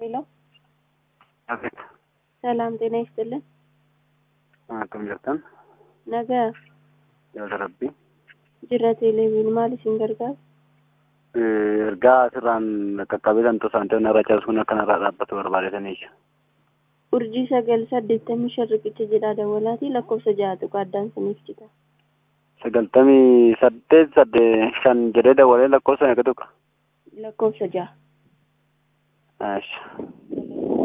ሄሎ አቤት ሰላም ጤና ይስጥልን። akkam jirtan Nagaa yaada rabbii jirra teleeviin maal isin gargaara? ergaa asirraan qaqqabitan tosaantoonni irra cabsuun akkanarraa dhaabbatu barbaadetaniisha Urjii sagal saddeettamii shan riqicha jedhaa dawalaatii lakkoofsa ja'atu qaaddaan saniif jita. sagaltamii saddeet sadde shan jedhee dawalee lakkoofsa meeqa tuqa Lakkoofsa ja'a. Ash.